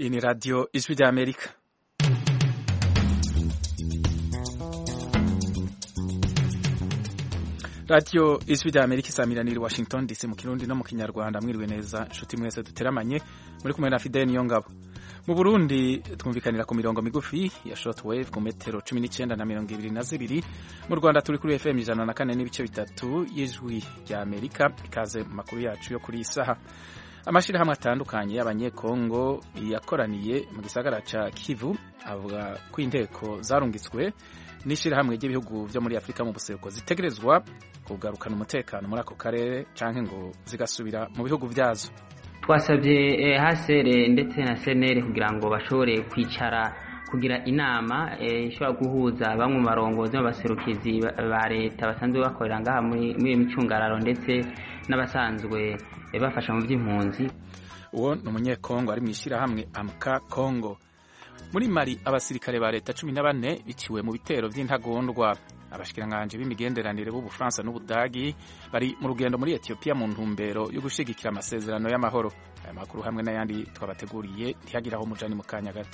Iyi ni radiyo ijwi rya amerika radiyo ijwi rya amerika isamiranira i washington dc mu kirundi no mu kinyarwanda mwiriwe neza inshuti mwese duteramanye muri kumwe na fidel niyo ngabo mu burundi twumvikanira ku mirongo migufi ya shortwave ku metero cumi n'icyenda na mirongo ibiri na zibiri mu rwanda turi kuri fm ijana na kane n'ibice bitatu y'ijwi rya amerika ikaze mu makuru yacu yo kuri iyi saha amashyirahamwe atandukanye y'abanyekongo yakoraniye mu gisagara ca kivu avuga ko inteko zarungitswe n'ishyirahamwe ry'ibihugu byo muri afurika mu buseruko zitegerezwa kugarukana umutekano muri ako karere canke ngo zigasubira mu bihugu vyazo twasabye hasere ndetse na senere kugira ngo bashobore kwicara kugira inama ishobora guhuza bamwe mu barongozi b'abaserukizi ba leta basanzwe bakorera ngaha muri iyo micungararo ndetse n'abasanzwe bafasha mu by'impunzi uwo ni umunyekongo ari mu ishyirahamwe amka kongo muri mari abasirikare ba leta cumi na bane biciwe mu bitero by'intagondwa abashikiranganje b'imigenderanire b'ubufaransa n'ubudagi bari mu rugendo muri etiyopiya mu ntumbero yo gushigikira amasezerano y'amahoro aya makuru hamwe n'ayandi twabateguriye ntihagire aho mujani mu kanya gato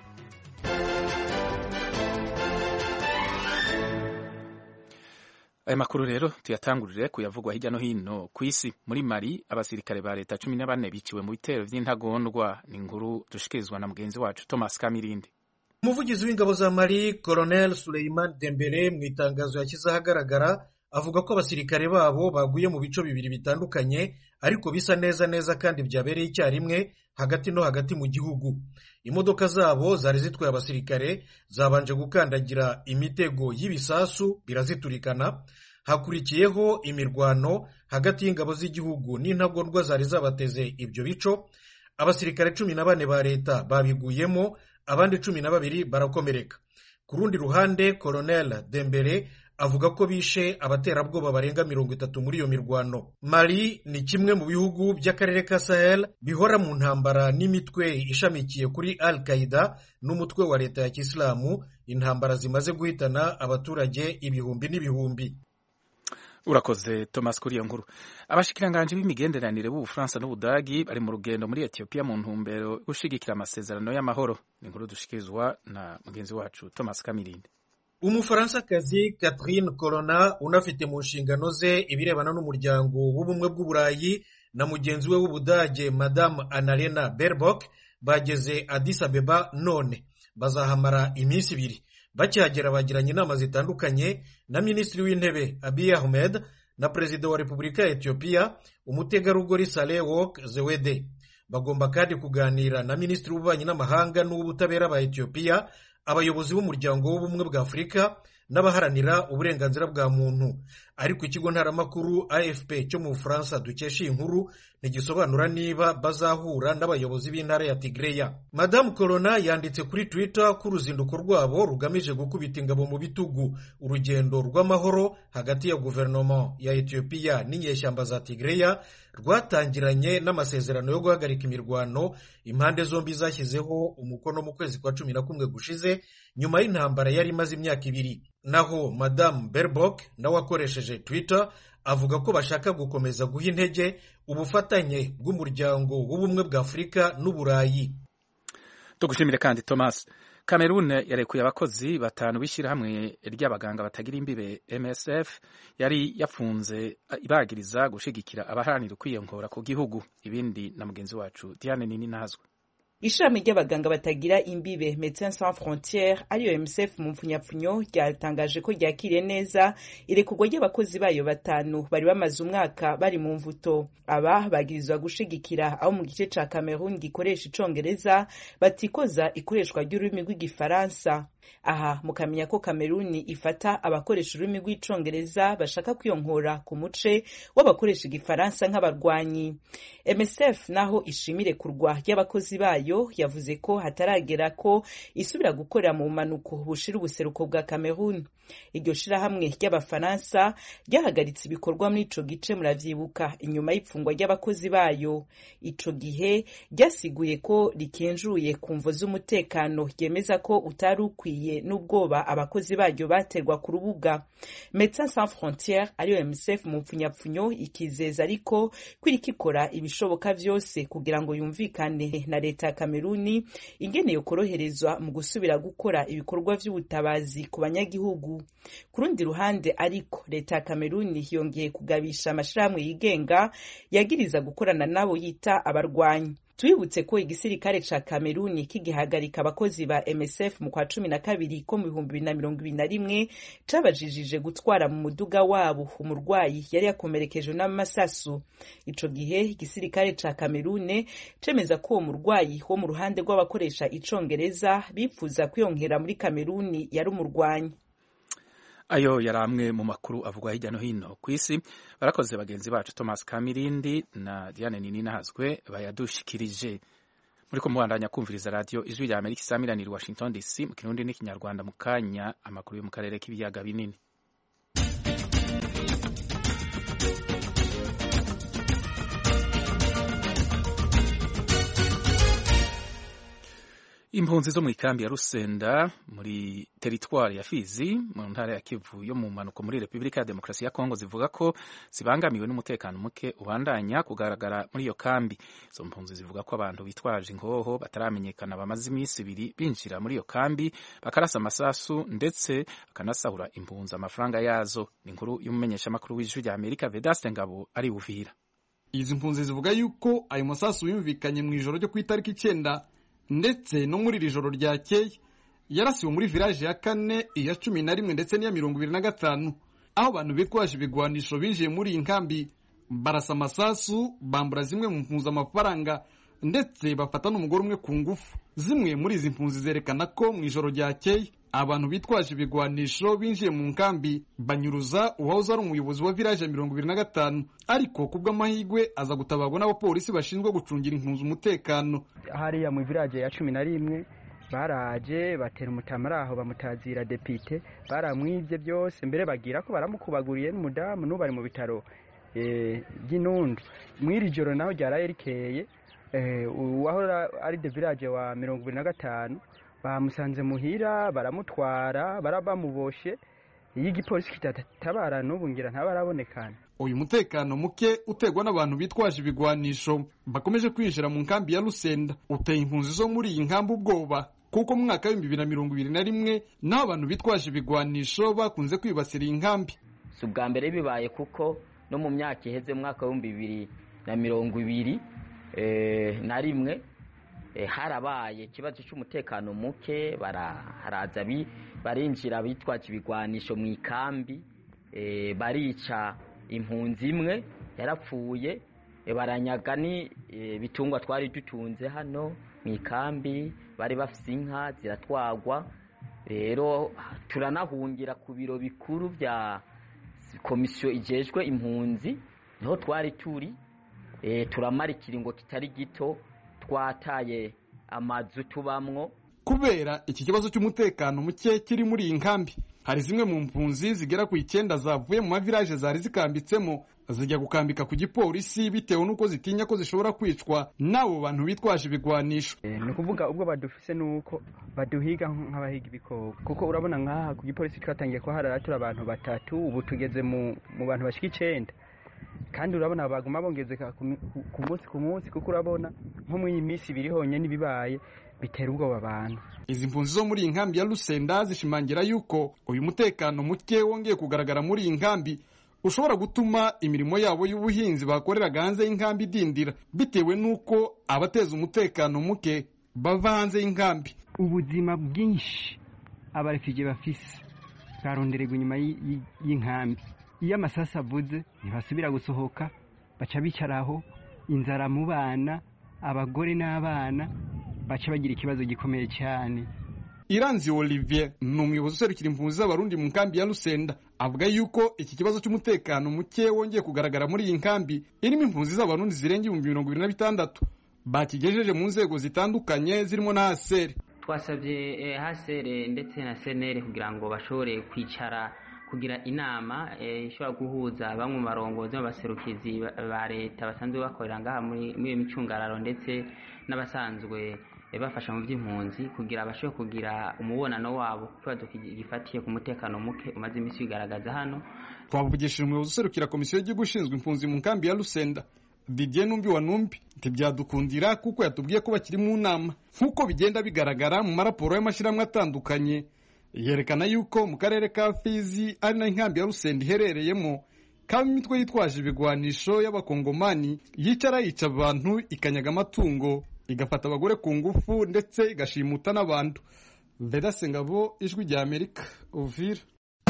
aya makuru rero tuyatangurire kuyavugwa hirya no hino ku isi muri mari abasirikare ba leta cumi na bane biciwe mu bitero by'intagondwa ni inkuru dushikirizwa na mugenzi wacu thomas kamirindi umuvugizi w'ingabo za mari colonel suleiman dembere mu itangazo yashyize ahagaragara avuga ko abasirikare babo baguye mu bice bibiri bitandukanye ariko bisa neza neza kandi byabereye icyarimwe hagati no hagati mu gihugu imodoka zabo zari zitwaye abasirikare zabanje gukandagira imitego y'ibisasu biraziturikana hakurikiyeho imirwano hagati y'ingabo z'igihugu n'intagondwa zari zabateze ibyo bico abasirikare cumi na bane ba leta babiguyemo abandi cumi na babiri barakomereka ku rundi ruhande colonel dembere avuga ko bishe abaterabwoba barenga mirongo itatu muri iyo mirwano mali ni kimwe mu bihugu by'akarere ka sahel bihora mu ntambara n'imitwe ishamikiye kuri al qaida n'umutwe wa leta ya kisilamu intambara zimaze guhitana abaturage ibihumbi n'ibihumbi urakoze thomas kuri iyo nkuru abashikiranganje b'imigenderanire b'ubufaransa n'ubudagi bari mu rugendo muri etiyopiya mu ntumbero yo gushigikira amasezerano y'amahoro ni inkuru dushikirizwa na mugenzi wacu thomas kamirindi umufaransakazi catherine corona unafite mu nshingano ze ibirebana n'umuryango w'ubumwe bw'uburayi na mugenzi we w'ubudage madamu annalena berbok bageze addis abeba none bazahamara iminsi ibiri bakihagera bagiranye inama zitandukanye na minisitiri w'intebe abiy ahmed na perezida wa repubulika ya etiyopiya umutegarugori saleh wok zewede bagomba kandi kuganira na minisitiri w'ububanyi n'amahanga n'uw'ubutabera ba etiyopiya abayobozi b'umuryango w'ubumwe bwa afurika n'abaharanira uburenganzira bwa muntu ariko ikigo ntaramakuru afp cyo mu bufaransa dukesha iyi nkuru ntigisobanura niba bazahura n'abayobozi b'intara ya tigreya madamu corona yanditse kuri twitter ko uruzinduko rwabo rugamije gukubita ingabo mu bitugu urugendo rw'amahoro hagati ya guverinoma ya etiyopiya n'inyeshyamba za tigreya rwatangiranye n'amasezerano yo guhagarika imirwano impande zombi zashyizeho umukono mu kwezi kwa cumi na kumwe gushize nyuma y'intambara yari imaze imyaka ibiri naho madamu berbok nawe akoresheje twitter avuga ko bashaka gukomeza guha intege ubufatanye bw'umuryango w'ubumwe bwa afurika n'uburayi tugushimire kandi thomas cameroon yarekuye abakozi batanu b'ishyirahamwe ry'abaganga batagira imbibe msf yari yafunze ibagiriza gushigikira abaharanira ukwiyongora ku gihugu ibindi na mugenzi wacu diane nini nazwe ishami ry'abaganga batagira imbibe Médecins Sans Frontières ariyo MSF mu mpfunyapfunyo ryatangaje ko ryakiriye neza irekurwa ry'abakozi bayo batanu bari bamaze umwaka bari mu mvuto aba bagirizwa gushigikira abo mu gice ca Cameroon gikoresha icongereza batikoza ikoreshwa ry'ururimi rw'igifaransa aha mukamenya ko Cameroon ifata abakoresha ururimi rw'icongereza bashaka kwiyonkora ku muce w'abakoresha igifaransa nk'abarwanyi MSF naho ishimire kurwa ry'abakozi bayo yavuze ko hataragera ko isubira gukorera mu bumanuko bushira ubuseruko bwa Cameroon iryo shirahamwe ry'abafaransa ryahagaritse ibikorwa muri ico gice muravyibuka inyuma y'ipfungwa ry'abakozi bayo ico gihe ryasiguye ko rikenjuye ku mvo z'umutekano ryemeza ko utari ukwiye vyiyumviriye n'ubwoba abakozi baryo baterwa ku rubuga Médecins Sans Frontières ariyo MSF mu mpfunyapfunyo ikizeza ariko ko iriko ikora ibishoboka vyose kugira ngo yumvikane na leta ya Kameruni ingene yokoroherezwa mu gusubira gukora ibikorwa vy'ubutabazi ku banyagihugu ku rundi ruhande ariko leta ya Kameruni yongeye kugabisha amashirahamwe yigenga yagiriza gukorana nabo yita abarwanyi twibutse ko igisirikare ca Kameruni kigihagarika abakozi ba MSF mu kwa cumi na kabiri ko mu bihumbi bibiri na mirongo ibiri na rimwe cabajijije gutwara mu muduga wabo umurwayi yari yakomerekejwe n'amasasu ico gihe igisirikare ca Kamerune cemeza ko uwo murwayi wo mu ruhande rw'abakoresha icongereza bipfuza kwiyongera muri Kameruni yari umurwanyi ayo yari amwe mu makuru avugwa hirya no hino ku isi barakoze bagenzi bacu thomas kamirindi na diane nini nahazwe bayadushikirije muri ko mubandanya kumviriza radiyo ijwi rya amerika isamiraniye washington dc mu kirundi n'ikinyarwanda mu kanya amakuru yo mu karere k'ibiyaga binini impunzi zo mu ikambi ya rusenda muri teritwari ya fizi mu ntara ya kivu yo mu mpanuko muri repubulika ya demokarasi ya kongo zivuga ko zibangamiwe n'umutekano muke ubandanya kugaragara muri iyo kambi izo mpunzi zivuga ko abantu bitwaje ingoho bataramenyekana bamaze iminsi ibiri binjira muri iyo kambi bakarasa amasasu ndetse bakanasahura impunzi amafaranga yazo ni inkuru y'umumenyeshamakuru w'ijwi rya amerika vedaste ngabo ari buvira izi mpunzi zivuga yuko ayo masasu yumvikanye mu ijoro ryo ku itariki icyenda ndetse no muri iri joro ryakeye yarasiwe muri village ya kane iya cumi na rimwe ndetse n'iya mirongo ibiri na gatanu aho abantu bitwaje ibigwanisho binjiye muri iyi nkambi barasa amasasu bambura zimwe mu mpunzi amafaranga ndetse bafata n'umugore umwe ku ngufu zimwe muri izi mpunzi zerekana ko mu ijoro ryakeye abantu bitwaje ibigwanisho binjiye mu nkambi banyuruza uwahoze ari umuyobozi wa village ya mirongo ibiri na gatanu ariko ku bw'amahirwe aza gutabarwa n'abapolisi bashinzwe gucungira impunzi umutekano hariya mu village ya cumi na rimwe baraje batera umutamara aho bamutazira depite baramwibye byose mbere bagira ko baramukubaguriye n'umudamu n'ubu ari mu bitaro by'inundu mw'iri joro naho ryaraye rikeye uwahora ari de village wa mirongo ibiri na gatanu bamusanze muhira baramutwara barabamuboshe iyo igipolisi kitatabara n'ubu ngira ntabarabonekana uyu mutekano muke utegwa n'abantu bitwaje ibigwanisho bakomeje kwinjira mu nkambi ya rusenda uteye impunzi zo muri iyi nkambi ubwoba kuko mu mwaka w'ibihumbi bibiri na mirongo ibiri na rimwe naho abantu bitwaje ibigwanisho bakunze kwibasira iyi nkambi si ubwa mbere bibaye kuko no mu myaka iheze mu mwaka w'ibihumbi bibiri na mirongo ibiri na rimwe harabaye ikibazo cy'umutekano muke baraharaza barinjira bitwaje ibigwanisho mu ikambi barica impunzi imwe yarapfuye baranyaga n'ibitungwa twari dutunze hano mu ikambi bari bafite inka ziratwagwa rero turanahungira ku biro bikuru bya komisiyo igejwe impunzi niho twari turi turamara ikiringo kitari gito twataye amazu tubamwo kubera iki kibazo cy'umutekano muke kiri muri iyi nkambi hari zimwe mu mpunzi zigera ku icyenda zavuye mu mavilaje zari zikambitsemo zijya gukambika ku gipolisi bitewe n'uko zitinya ko zishobora kwicwa n'abo bantu bitwaje ibigwanisho ni ukuvuga ubwo badufise n'uko baduhiga nk'abahiga ibikoko kuko urabona nk'aha ku gipolisi twatangiye kuharara turi abantu batatu ubu tugeze mu bantu bashika icenda kandi urabona baguma bongezeka ku munsi ku munsi kuko urabona nko muri iyi minsi ibiri honyine n'ibibaye bitera ubwoba abantu izi mpunzi zo muri iyi nkambi ya rusenda zishimangira yuko uyu mutekano muke wongeye kugaragara muri iyi nkambi ushobora gutuma imirimo yabo y'ubuhinzi bakoreraga hanze y'inkambi idindira bitewe n'uko abateza umutekano muke bava hanze y'inkambi ubuzima bwinshi abarefije bafise bwarondererwa inyuma y'inkambi iyo amasasu avuze ntibasubira gusohoka baca bicaraho inzara mu bana abagore n'abana baca bagira ikibazo gikomeye cyane iranzi olivier ni umuyobozi userukira impunzi z'abarundi mu nkambi ya rusenda avuga yuko iki kibazo cy'umutekano muke wongeye kugaragara muri iyi nkambi irimo impunzi z'abarundi zirenga ibihumbi mirongo ibiri na bitandatu bakigejeje mu nzego zitandukanye zirimo na haseri twasabye hasere ndetse na senere kugira ngo bashobore kwicara kugira inama ishobora guhuza bamwe mu barongozi b'abaserukizi ba leta basanzwe bakorera ngaha muri iyo micungararo ndetse n'abasanzwe bafasha mu by'impunzi kugira bashobore kugira umubonano wabo ku kibazo gifatiye ku mutekano muke umaze iminsi wigaragaza hano twavugishije umuyobozi userukira komisiyo y'igihugu ishinzwe impunzi mu nkambi ya rusenda didier numbi wa numbi ntibyadukundira kuko yatubwiye ko bakiri mu nama nk'uko bigenda bigaragara mu maraporo y'amashyirahamwe atandukanye yerekana yuko mu karere ka fizi ari nayo inkambi ya rusenda iherereyemo kaba imitwe yitwaje ibigwanisho y'abakongomani yicara yica abantu ikanyaga amatungo igafata abagore ku ngufu ndetse igashimuta n'abantu vedase ngabo ijwi rya amerika uvira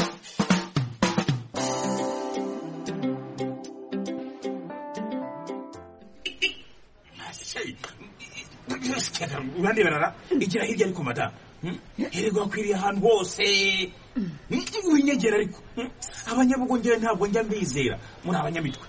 urandeberara igira hirya ariko madamu herego hakwiriye ahantu hose winyegera ariko abanyabugongera ntabwo njya mbizera muri abanyamitwe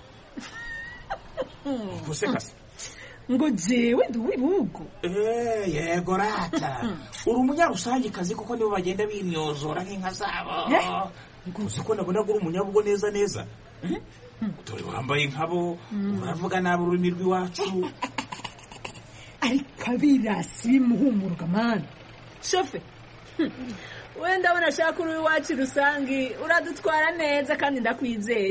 gusekase ngo jewe ndi uw'ibihugu yego rata uri umunyarusangikazi kuko nibo bagenda bimyozora nk'inka zabo uzi ko nabona ko uri umunyabugo neza neza dore wambaye nkabo uravuga nabi ururimi rw'iwacu ariko abirasi bimuhumuruka mani shofe wenda abona ashaka uri iwacu rusange uradutwara neza kandi ndakwizeye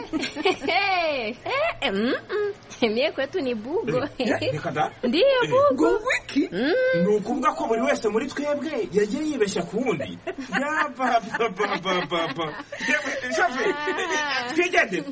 mie kwetu ni bugo reka da ndiyo bugo wiki ni ukuvuga ko buri wese muri twebwe yagiye yibeshya ku wundi yabababababa shofe twigendere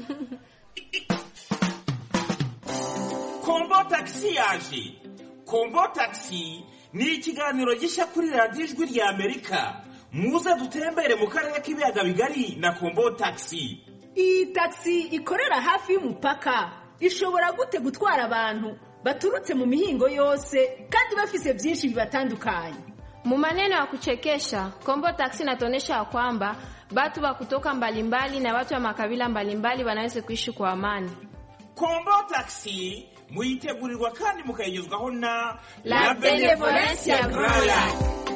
kombo tagisi yaje kombo tagisi ni ikiganiro gishya kuri radiyo ijwi rya amerika muze dutembere mu karere k'ibiyaga bigari na kombo tagisi iyi tagisi ikorera hafi y'umupaka ishobora gute gutwara abantu baturutse mu mihingo yose kandi bafise byinshi bibatandukanye Mu maneno ya kuchekesha, Kombo Taxi inatuonyesha ya kwamba watu wa kutoka mbalimbali na watu wa makabila mbalimbali wanaweza kuishi kwa amani. kombo tagisi muyitegurirwa kandi mukayigezwaho na La Benevolencia Royal.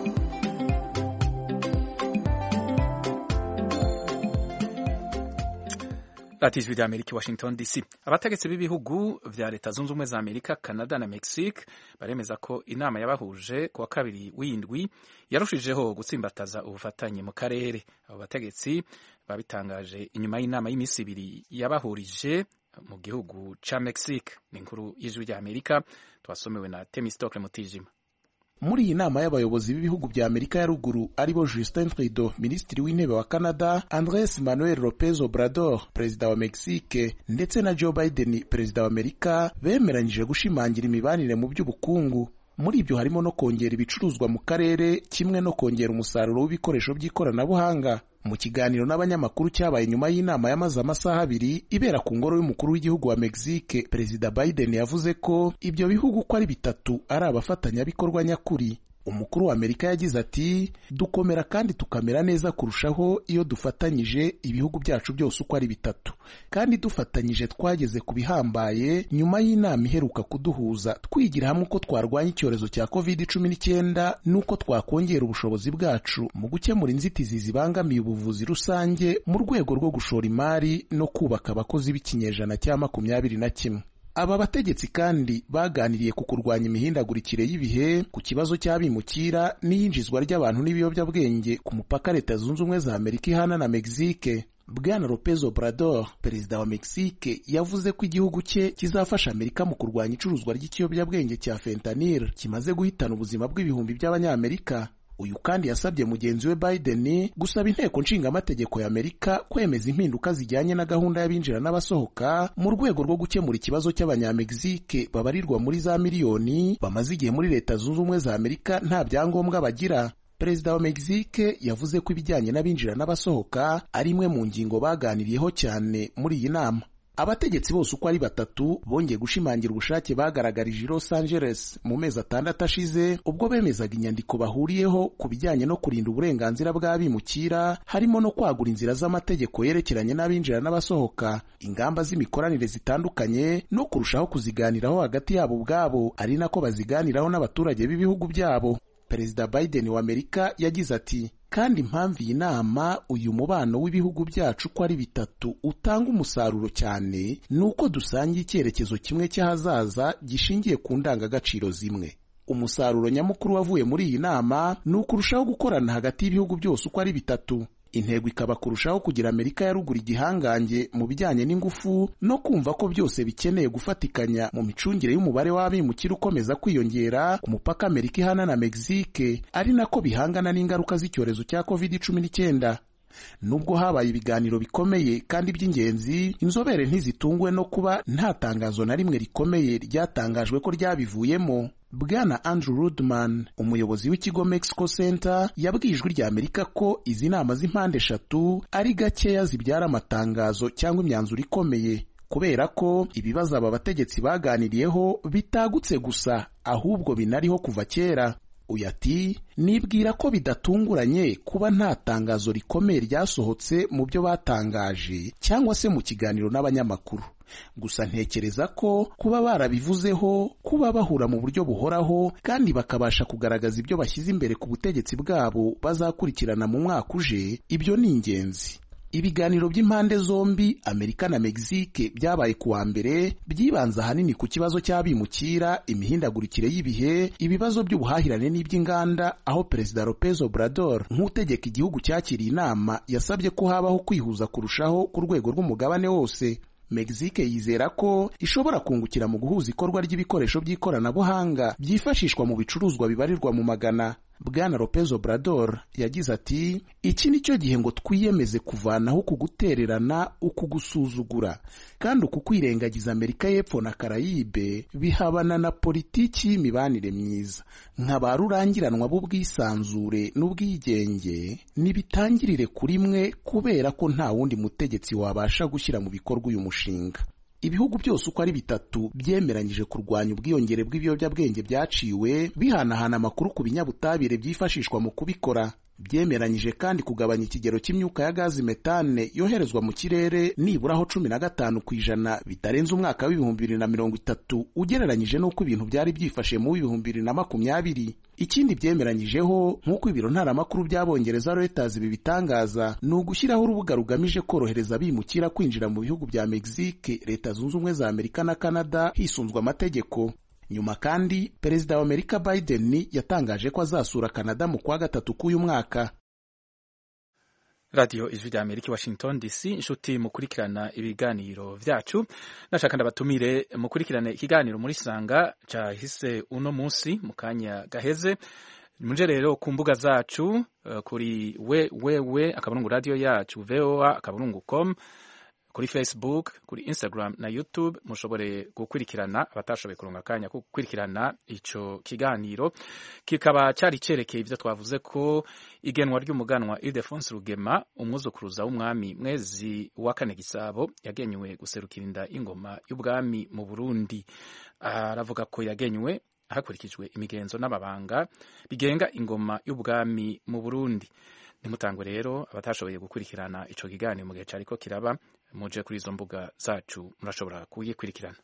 radiyo ijwi rya amerika i washington dc abategetsi b'ibihugu vya leta zunze ubumwe za amerika canada na mexique baremeza ko inama yabahuje ku wa kabiri w'indwi yarushijeho gutsimbataza ubufatanye mu karere abo bategetsi babitangaje inyuma y'inama y'iminsi ibiri yabahurije mu gihugu ca mexique ni inkuru y'ijwi rya amerika twasomewe na temistocle mutijima muri iyi nama y'abayobozi b'ibihugu bya amerika ya ruguru aribo justin trudeau minisitiri w'intebe wa canada andres manuel lopez obrador perezida wa mexique ndetse na joe biden perezida wa amerika bemeranyije gushimangira imibanire mu by'ubukungu muri ibyo harimo no kongera ibicuruzwa mu karere kimwe no kongera umusaruro w'ibikoresho by'ikoranabuhanga mu kiganiro n'abanyamakuru cyabaye nyuma y'inama yamaze amasaha abiri ibera ku ngoro y'umukuru w'igihugu wa mexique perezida biden yavuze ko ibyo bihugu uko ari bitatu ari abafatanyabikorwa nyakuri umukuru wa amerika yagize ati dukomera kandi tukamera neza kurushaho iyo dufatanyije ibihugu byacu byose uko ari bitatu kandi dufatanyije twageze ku bihambaye nyuma y'inama iheruka kuduhuza twigira hamwe uko twarwanya icyorezo cya covid cumi n'icyenda n'uko twakongera ubushobozi bwacu mu gukemura inzitizi zibangamiye ubuvuzi rusange mu rwego rwo gushora imari no kubaka abakozi b'ikinyejana cya makumyabiri na kimwe aba bategetsi kandi baganiriye ku kurwanya imihindagurikire y'ibihe ku kibazo cy'abimukira n'iyinjizwa ry'abantu n'ibiyobyabwenge ku mupaka leta zunze ubumwe za amerika ihana na mexique bwana lopez obrador perezida wa mexique yavuze ko igihugu cye kizafasha amerika mu kurwanya icuruzwa ry'ikiyobyabwenge cya fentanil kimaze guhitana ubuzima bw'ibihumbi by'abanyamerika uyu kandi yasabye mugenzi we Biden gusaba inteko nshingamategeko ya Amerika kwemeza impinduka zijyanye na gahunda y'abinjira n'abasohoka mu rwego rwo gukemura ikibazo cy'abanyamegizike babarirwa muri za miliyoni bamaze igihe muri leta zunze ubumwe za Amerika nta byangombwa bagira perezida wa Mexique yavuze ko ibijyanye n'abinjira n'abasohoka ari imwe mu ngingo baganiriyeho cyane muri iyi nama abategetsi bose uko ari batatu bongeye gushimangira ubushake bagaragarije i Los Angeles mu mezi atandatu ashize ubwo bemezaga inyandiko bahuriyeho ku bijyanye no kurinda uburenganzira bw'abimukira harimo no kwagura inzira z'amategeko yerekeranye n'abinjira n'abasohoka ingamba z'imikoranire zitandukanye no kurushaho kuziganiraho hagati yabo ubwabo ari nako baziganiraho n'abaturage b'ibihugu byabo perezida Biden wa Amerika yagize ati kandi impamvu iyi nama uyu mubano w'ibihugu byacu uko ari bitatu utanga umusaruro cyane ni uko dusangiye icyerekezo kimwe cy'ahazaza gishingiye ku ndangagaciro zimwe umusaruro nyamukuru wavuye muri iyi nama ni ukurushaho gukorana hagati y'ibihugu byose uko ari bitatu intego ikaba kurushaho kugira amerika ya ruguru igihangange mu bijyanye n'ingufu no kumva ko byose bikeneye gufatikanya mu micungire y'umubare w'abimukira ukomeza kwiyongera ku mupaka amerika ihana na mexique ari nako bihangana n'ingaruka z'icyorezo cya covid cumi n'icyenda nubwo habaye ibiganiro bikomeye kandi by'ingenzi inzobere ntizitunguwe no kuba nta tangazo na rimwe rikomeye ryatangajwe ko ryabivuyemo bwana andrew rudman umuyobozi w'ikigo mexico center yabwiye ijwi rya amerika ko izi nama z'impande eshatu ari gakeya zibyara amatangazo cyangwa imyanzuro ikomeye kubera ko ibibazo aba bategetsi baganiriyeho bitagutse gusa ahubwo binariho kuva kera uyu ati nibwira ko bidatunguranye kuba nta tangazo rikomeye ryasohotse mu byo batangaje cyangwa se mu kiganiro n'abanyamakuru gusa ntekereza ko kuba barabivuzeho kuba bahura mu buryo buhoraho kandi bakabasha kugaragaza ibyo bashyize imbere ku butegetsi bwabo bazakurikirana mu mwaka uje ibyo ni ingenzi ibiganiro by'impande zombi amerika na mexique byabaye ku wa mbere byibanze ahanini ku kibazo cy'abimukira imihindagurikire y'ibihe ibibazo by'ubuhahirane n'iby'inganda aho perezida lopez obrador nk'utegeka igihugu cyakiriye inama yasabye ko habaho kwihuza kurushaho ku rwego rw'umugabane wose mexique yizera ko ishobora kungukira mu guhuza ikorwa ry'ibikoresho by'ikoranabuhanga byifashishwa mu bicuruzwa bibarirwa mu magana bwana lopez obrador yagize ati iki ni cyo gihe ngo twiyemeze kuvanaho uku gutererana uku gusuzugura kandi uku kwirengagiza amerika y'epfo na karayibe bihabana na politiki y'imibanire myiza nka ba rurangiranwa b'ubwisanzure n'ubwigenge nibitangirire kuri mwe kubera ko nta wundi mutegetsi wabasha gushyira mu bikorwa uyu mushinga ibihugu byose uko ari bitatu byemeranyije kurwanya ubwiyongere bw'ibiyobyabwenge byaciwe bihanahana amakuru ku binyabutabire byifashishwa mu kubikora byemeranyije kandi kugabanya ikigero cy'imyuka ya gazi metane yoherezwa mu kirere nibura aho cumi na gatanu ku ijana bitarenze umwaka w'ibihumbi bibiri na mirongo itatu ugereranyije n'uko ibintu byari byifashe mu w'ibihumbi bibiri na makumyabiri ikindi byemeranyijeho nk'uko ibiro ntaramakuru by'abongereza Reuters bibitangaza ni ugushyiraho urubuga rugamije korohereza abimukira kwinjira mu bihugu bya Mexique leta zunze ubumwe za Amerika na Canada hisunzwe amategeko nyuma kandi perezida wa Amerika Biden yatangaje ko azasura Canada mu kwa gatatu k'uyu mwaka radiyo ijwi rya amerika washington dc inshuti mukurikirana ibiganiro byacu nashaka ndabatumire mukurikirane ikiganiro muri sanga cyahise uno munsi mu kanya gaheze muje rero ku mbuga zacu uh, kuri we we we akaburungu radiyo yacu voa akaburungu com kuri facebook kuri instagram na youtube mushobore gukurikirana abatashoboye kuronga akanya ko gukurikirana ico kiganiro kikaba cyari cerekeye ivyo twavuze ko igenwa ry'umuganwa Ildefonse Rugema umwuzukuruza w'umwami mwezi wa kane gisabo yagenywe guserukira inda ingoma y'ubwami mu Burundi aravuga ko yagenywe hakurikijwe imigenzo n'amabanga bigenga ingoma y'ubwami mu Burundi nimutangwe rero abatashoboye gukurikirana ico kiganiro mu gihe cariko kiraba muje kuri izo mbuga zacu murashobora kuyikurikirana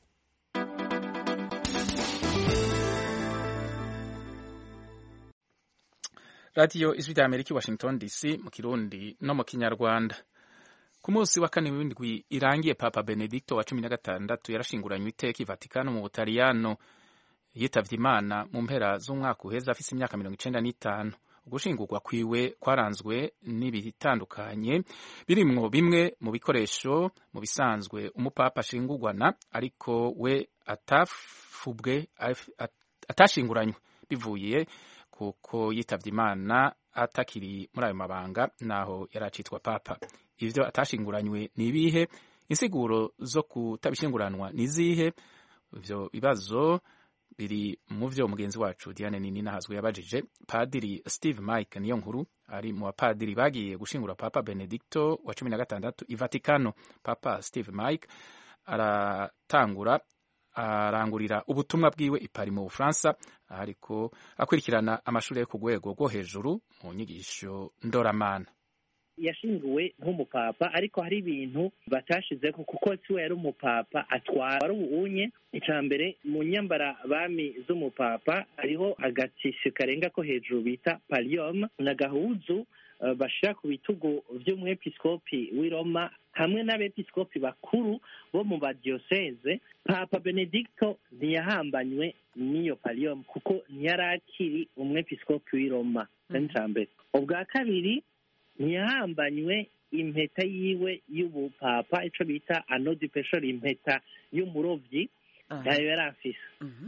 radiyo ijwi rya amerika i washington dc mu kirundi no mu kinyarwanda ku munsi wa kane w'indwi irangiye papa benedicto wa cumi na gatandatu yarashinguranywe iteka i vatikano mu butaliyano yitavye imana mu mpera z'umwaka uheze afise imyaka mirongo icenda n'itanu ugushingurwa kwiwe kwaranzwe n'ibitandukanye birimwo bimwe mu bikoresho mu bisanzwe umupapa ashingurwana ariko we atafubwe atashinguranywe bivuye kuko yitavye imana atakiri muri ayo mabanga naho yari acitwa papa ivyo atashinguranywe ni ibihe insiguro zo kutabishinguranwa ni izihe ivyo bibazo biri mu vyo mugenzi wacu Diane Nini nahazwe yabajije padiri Steve Mike niyo nkuru ari mu bapadiri bagiye gushingura Papa Benedicto wa cumi na gatandatu i Vatikano Papa Steve Mike aratangura arangurira ubutumwa bwiwe ipari mu Bufaransa ariko akurikirana amashuri yo ku rwego rwo hejuru mu nyigisho ndoramana yashinguwe nk'umupapa ariko hari ibintu batashizeho kuko siwe yari umupapa atwara wari ubuunye icya mbere mu nyambara bami z'umupapa hariho agatisho karenga ko hejuru bita paliyoma ni agahuzu eh, bashira ku bitugu vy'umwepiskopi w'i roma hamwe n'abepiskopi bakuru bo mu badiyoseze papa benedicto ntiyahambanywe n'iyo paliyom kuko ntiyari akiri umwepiskopi w'i roma mm -hmm. mbere ubwa kabiri ntiyahambanywe impeta yiwe y'ubupapa ico bita anodi peshori impeta y'umurovyi nayo yari afise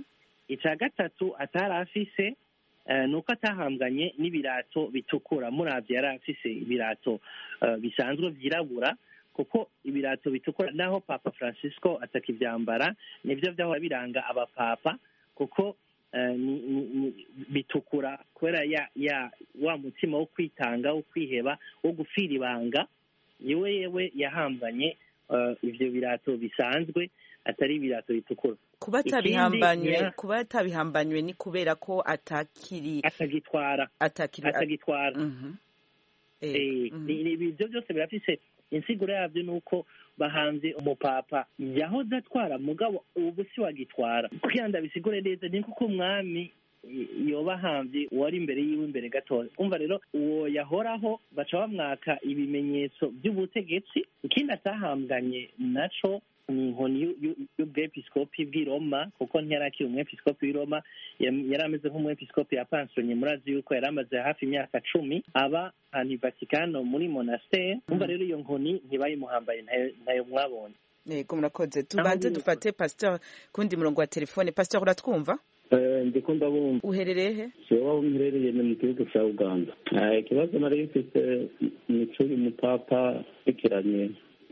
ica gatatu atari afise eh, ni uko atahambwanye n'ibirato bitukura muravye yari afise ibirato eh, bisanzwe vyirabura kuko ibirato bitukura naho papa francisco atakivyambara nivyo vyahora biranga abapapa kuko eh, ni, ni, ni, bitukura kubera ya, ya wa mutima wo kwitanga wo kwiheba wo gufira ibanga yewe yewe yahambanye uh, ivyo birato bisanzwe atari ibirato bitukura kuba atabihambanywe kuba atabihambanywe ni kubera ko atakiri atagitwara atakiri atagitwara Mhm. Eh, Eh, mhm. ni- ni- ibyo byose birafise insiguro yabyo ni uko bahanze umupapa yahoze atwara mugabo ubu si wagitwara kugira ngo abisigure neza ni kuko umwami i- yoba ahamvye uwari imbere yiwe imbere gatoya umva rero uwo yahoraho baca bamwaka ibimenyetso by'ubutegetsi ikindi atahambwanye naco ni inkoni y'u- y'u- y'ubwepiskopi bw'i roma kuko ntiyari akiri umwepiskopi w'i roma yam- yari ameze nk'umwepiskopi yapansonye murazi yuko yari amaze hafi imyaka cumi aba ahantu i vatikano muri monastere umva rero iyo nkoni ntibayimuhambaye ntayo- ntayo mwabonye yego murakoze tubanze dufate pasteur kundi murongo wa telefone pasteur uratwumva ndiko ndabumva uherereye he jewe aho mperereye ni mu gihugu cya uganda Eh, ikibazo nari mfise ni cy'uyu mupapa bikiranye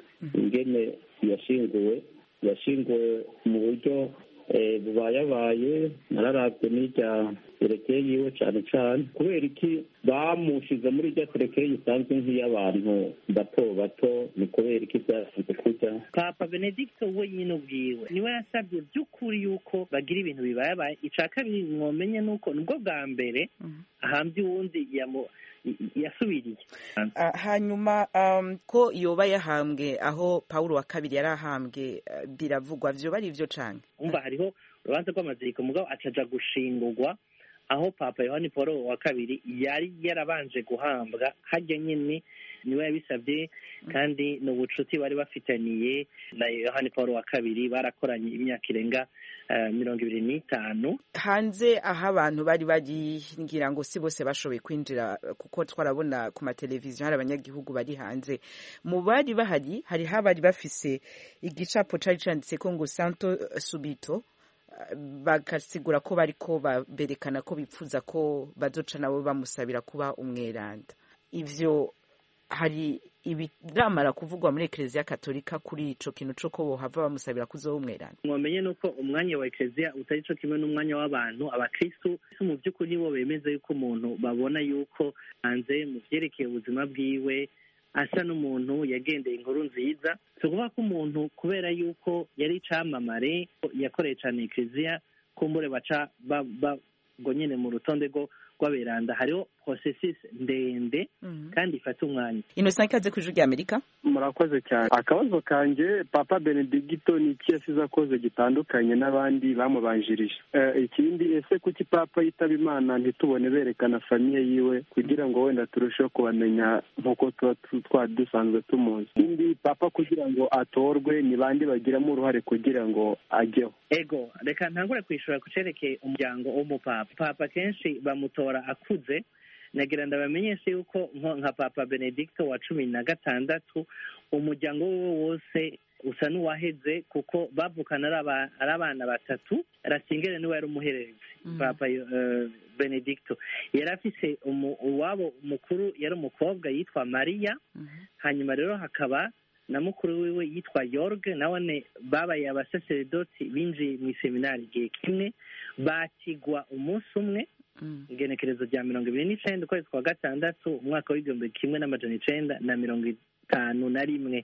ingene yashinguwe yashinguwe mu buryo eh, bubayabaye nararavye n'irya terekeye yiwe cane cane kubera iki bamushize muri irya terekeye isanzwe nk'iy'abantu bato bato ni kubera iki vyasanze kurya papa benedicto wenyine ubwiwe niwe yasabye by'ukuri yuko bagira ibintu bibayabaye ica kabiri mwomenye nuko nibwo bwa mbere ahambye uwundi yamu- yasubiriye Ah, hanyuma um, ko yoba yahambwe aho paulo wa kabiri yari ahambwe ah, biravugwa vyoba ari ivyo canke umva hariho urubanza rw'amaziriko mugabo acaja gushingurwa aho papa yohani paul wa kabiri yari yarabanje guhambwa harya nyine niwe yabisabye kandi ni ubucuti bari bafitaniye na yohani paul wa kabiri barakoranye imyaka irenga eh, mirongo ibiri n'itanu hanze aho abantu bari bari ngira ngo si bose bashoboye kwinjira kuko twarabona ku mateleviziyo hari abanyagihugu bari hanze mu bari bahari hariho abari bafise igicapo cari canditseko ngo santo subito ah, bagasigura ko bariko ba- berekana ko bipfuza ko bazoca nabo bamusabira kuba umweranda ivyo hari ibiramara kuvugwa muri ekereziya katolika kuri ico kintu co ko bohava bamusabira kuzoba umweranda mwomenye nuko umwanya wa ekereziya utari cyo kimwe n'umwanya w'abantu abakristu mu by'ukuri bo bemeza yuko umuntu babona yuko hanze mu vyerekeye ubuzima bwiwe asa n'umuntu yagendeye inkuru nziza si ukuvuga ko umuntu kubera yuko yari icamamare yakoreye cane ekereziya kumbure baca ba- ba- ngo nyene mu rutonde rwo rw'aberanda hariho processus ndende kandi ifata umwanya innocent ikaze kw'ijuru rya amerika murakoze cyane akabazo kanjye papa benedigito ni iki yasize akoze gitandukanye n'abandi bamubanjirije Eh, ikindi ese kuki papa yitaba imana ntitubone berekana famiye yiwe kugira ngo wenda turusheho kubamenya nk'uko tuba tu- twari dusanzwe tumuzi ikindi papa kugira ngo atorwe ni bande bagiramo uruhare kugira ngo ajyeho ego reka ntangure kwishura ku cerekeye umuryango w'umupapa papa kenshi bamutora akuze nagira ndabamenyeshe yuko nko nka papa benedicto wa cumi na gatandatu umuryango we wose usa n'uwaheze kuko bavukana ari aba- ari abana batatu rasingere niwe yari umuhererezi papa eh, benedicto yari afise umu- uwabo mukuru yari umukobwa yitwa mariya hanyuma rero hakaba na mukuru wiwe yitwa yorg nabone babaye abasaseredoti binjiye mu iseminari igihe kimwe bakigwa umunsi umwe igenekerezo rya mirongo ibiri n'icenda ukwezi kwa gatandatu umwaka w'igihumbi kimwe n'amajana icenda na mirongo itanu na rimwe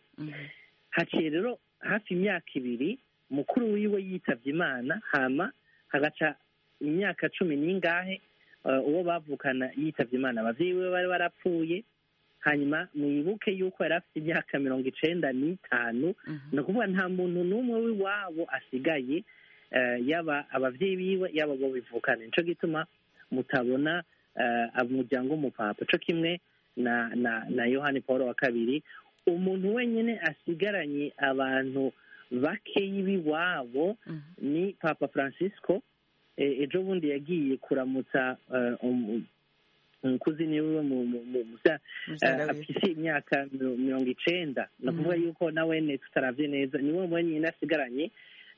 haciye rero hafi imyaka ibiri mukuru wiwe yitavye imana hama hagaca imyaka cumi n'ingahe eh, uwo bavukana yitavye imana abavyeyi biwe bari barapfuye hanyuma mwibuke yuko yari afite imyaka mirongo icenda n'itanu ni ukuvuga nta muntu n'umwe w'iwabo asigaye eh, yaba abavyeyi biwe yaba abo bivukana nico gituma mutabona eh, umuryango w'umupapa co kimwe na na na yohani paul wa kabiri umuntu wenyine asigaranye abantu bakeyi b'iwabo ni papa francisco Eh, ejo bundi yagiye kuramutsa eh, um- umukuzini wiwe mu- mu- mu- musa- Muvyara eh, wiwe. afise imyaka miro- mirongo icenda ni ukuvuga yuko nawene tutaravye neza niwe wenyine asigaranye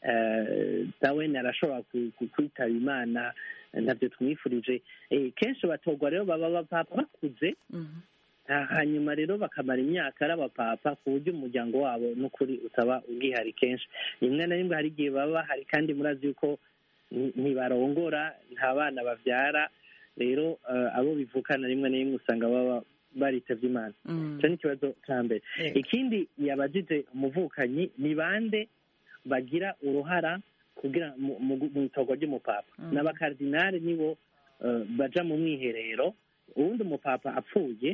eh, nawene arashobora ku- ku- kwitaba imana eh, ntavyo twifurije Eh, kenshi batorwa rero baba bapapa bakuze Ha- hanyuma rero bakamara imyaka ari abapapa ku buryo umuryango wabo n'ukuri utaba ubwihari kenshi rimwe na rimwe hari igihe baba bahari kandi murazi yuko ni- ntibarongora nta bana bavyara rero eh, abo bivukana rimwe na rimwe usanga baba baritavye imana Mm. icyo ni ikibazo cya mbere Yego. ikindi yabajije umuvukanyi ni bande bagira uruhara kugira mu- mu mu itorwa ry'umupapa Mm. n'abakardinali nibo eh, baja mu mwiherero uwundi umupapa apfuye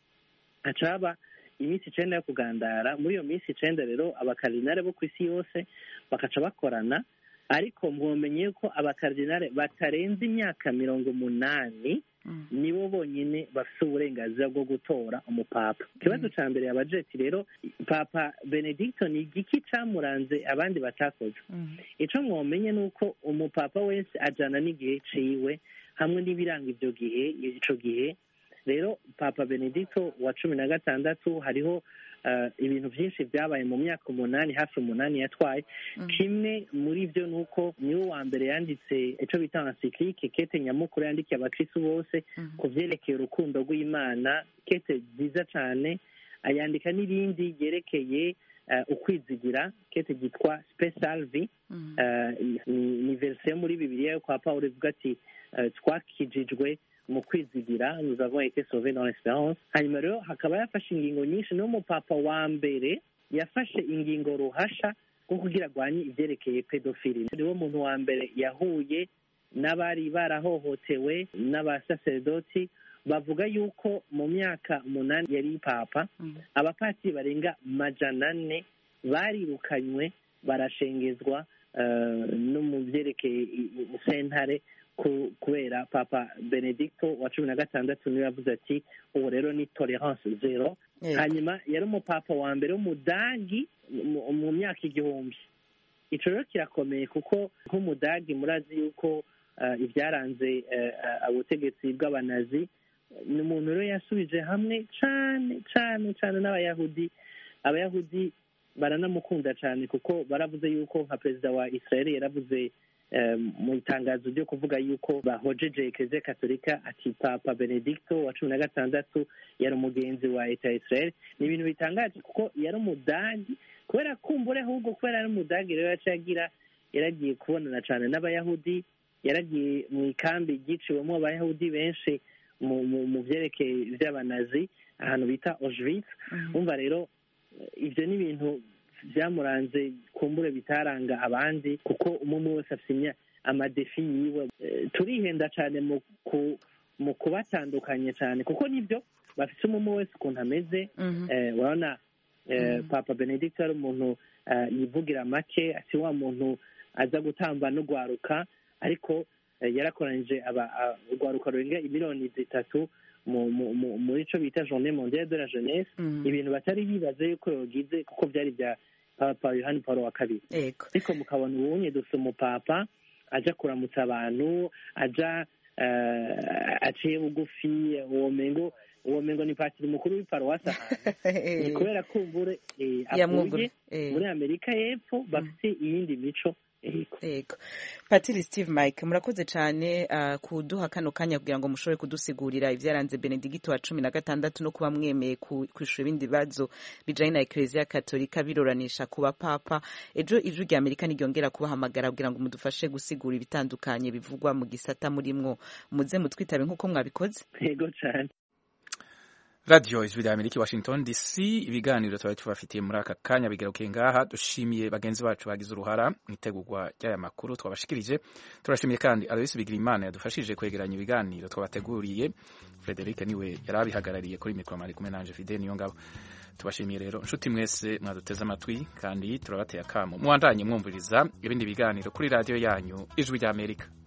haca haba iminsi icenda yo kugandara muri iyo minsi icenda rero abakardinali bo ku isi yose bakaca bakorana ariko mwomenye yuko abakardinali batarenze imyaka mirongo umunani nibo bonyine bafite uburenganzira bwo gutora umupapa ikibazo cya mbere yabajeti rero papa benedicto ni igiki camuranze abandi batakoze ico mwomenye ni uko umupapa wese ajana n'igihe ciwe hamwe n'ibiranga ivyo gihe ico gihe rero papa benedicto wa cumi na gatandatu hariho eh, ibintu byinshi byabaye mu myaka umunani hafi umunani yatwaye kimwe muri byo ni uko niwe wa mbere yanditse icyo bita encyclique kete nyamukuru yandikiye abakristu bose ku vyerekeye urukundo rw'imana kete nziza cane ayandika n'irindi ryerekeye eh, ukwizigira kete ryitwa specialvi Eh, ni- ni verisiyo yo muri bibiliya yo kwa pawulo ivuga ati eh, twakijijwe mu kwizigira nous avons été sauvés dans l'espérance hanyuma rero hakaba yafashe ingingo nyinshi n'umupapa wa mbere yafashe ingingo ruhasha rwo kugira arwanye ivyerekeye pedofili niwo muntu wa mbere yahuye n'abari barahohotewe n'abasaserdoti bavuga yuko mu myaka umunani yari papa abapatiri barenga majana ane barirukanywe barashengezwa eh, no mu byerekeye i- i- sentare ku- kubera papa benedicto wa cumi na gatandatu niwe yavuze ati ubu rero ni tolerance zero Yego. hanyuma yari umupapa wa mbere w'umudagi mu- mu myaka igihumbi ico rero kirakomeye kuko nk'umudagi murazi yuko eh, ibyaranze eh, eh, ubutegetsi bw'abanazi ni umuntu rero yasubije hamwe cane cane cane n'abayahudi abayahudi baranamukunda cyane kuko baravuze yuko nka perezida wa israel yaravuze eh, mu itangazo ryo kuvuga yuko bahojeje ekereziya katolika ati papa benedicto wa cumi na gatandatu yari umugenzi wa leta ya israel ni ibintu bitangaje kuko yari umudagi kubera kumbure ahubwo kubera yari umudagi rero yaciye agira yaragiye kubonana cyane n'abayahudi yaragiye mu ikambi ryiciwemo abayahudi benshi mu mu- mu byerekeye iby'abanazi ahantu bita auschwitz umva rero ibyo ni ibintu byamuranze kumbure bitaranga abandi kuko umwe wese afite imya- amadefi yiwe Eh, turihenda cyane mu ku- mu kubatandukanya cyane kuko nibyo bafite umwe wese ukuntu ameze Eh, urabona eh, papa benedict ari umuntu eh, yivugira make ati wa muntu aza gutamba no gwaruka ariko eh, yarakoranyije aba- a- urwaruka rurenga imiliyoni zitatu mu- mu- mu- muri ico bita journée mondiale de la jeunesse ibintu batari bibaze yuko yogize kuko byari bya papa yohani paul wa kabiri ariko mukabona ubunye dufite umupapa aja kuramutsa abantu aja eh, aciye bugufi uwo mengo uwo mengo ni patiri mukuru w'iparuwasi ahantu ni kubera kumbure eh, Yamwugura- avuye eh. muri amerika y'epfo bafite iyindi mico Yego. Patiri Steve Mike murakoze cyane uh, kuduha kano kanya kugira ngo mushobore kudusigurira ibyaranze Benedicto wa cumi na gatandatu no kuba mwemeye ku- kwishura ibindi bibazo bijanye na Eklezia Katolika birораnisha ku bapapa ejo ijwi rya Amerika niryongera kubahamagara kugira ngo mudufashe gusigura ibitandukanye bivugwa mu gisata murimwo muze mutwitabe nk'uko mwabikoze yego cyane radiyo ijwi rya amerika i washington dc ibiganiro tuba tubafitiye muri aka kanya bigarukiye ngaha dushimiye bagenzi bacu bagize uruhara mu itegurwa ry'aya makuru twabashikirije turashimiye kandi aloyisi bigirimana yadufashije kwegeranya ibiganiro twabateguriye frederic niwe yari abihagarariye kuri mikoro mari kumwe nanje fide niyo ngabo tubashimiye rero nshuti mwese mwaduteze amatwi kandi turabateye akamo muwandanye mwumviriza ibindi biganiro kuri radiyo yanyu ijwi rya amerika